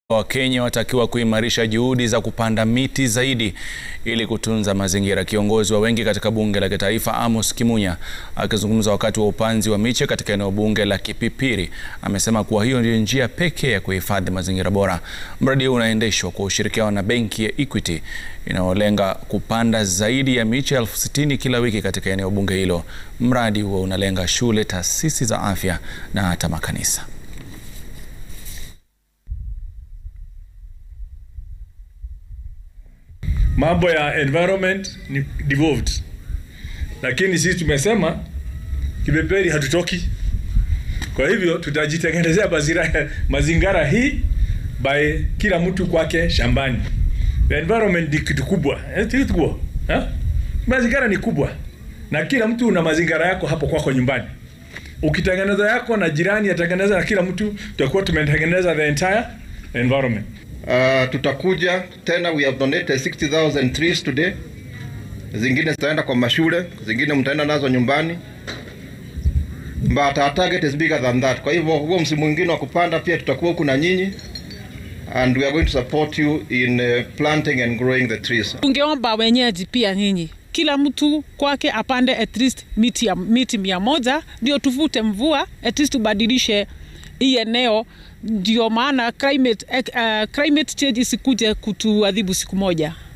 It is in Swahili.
Wakenya watakiwa kuimarisha juhudi za kupanda miti zaidi ili kutunza mazingira. Kiongozi wa wengi katika bunge la kitaifa Amos Kimunya akizungumza wakati wa upanzi wa miche katika eneo bunge la Kipipiri amesema kuwa hiyo ndio njia pekee ya kuhifadhi mazingira bora. Mradi huu unaendeshwa kwa ushirikiano na benki ya Equity inayolenga kupanda zaidi ya miche elfu sitini kila wiki katika eneo bunge hilo. Mradi huo unalenga shule, taasisi za afya na hata makanisa. Mambo ya environment ni devolved, lakini sisi tumesema Kipipiri hatutoki. Kwa hivyo tutajitengenezea mazingira mazingira hii by kila mtu kwake shambani. The environment ni kitu kubwa, eh, kitu kubwa eh? Mazingira ni kubwa na kila mtu una mazingira yako hapo kwako nyumbani. Ukitengeneza yako na jirani atengeneza na kila mtu, tutakuwa tumetengeneza the entire environment. Uh, tutakuja tena, we have donated 60,000 trees today. Zingine zitaenda kwa mashule, zingine mtaenda nazo nyumbani, but our target is bigger than that. Kwa hivyo huo msimu mwingine wa kupanda pia tutakuwa huku na nyinyi and we are going to support you in uh, planting and growing the trees. Tungeomba wenyeji pia nyinyi kila mtu kwake apande at least miti, ya, miti mia moja ndio tuvute mvua at least tubadilishe hii eneo, ndio maana climate, uh, climate change isikuje kutuadhibu siku moja.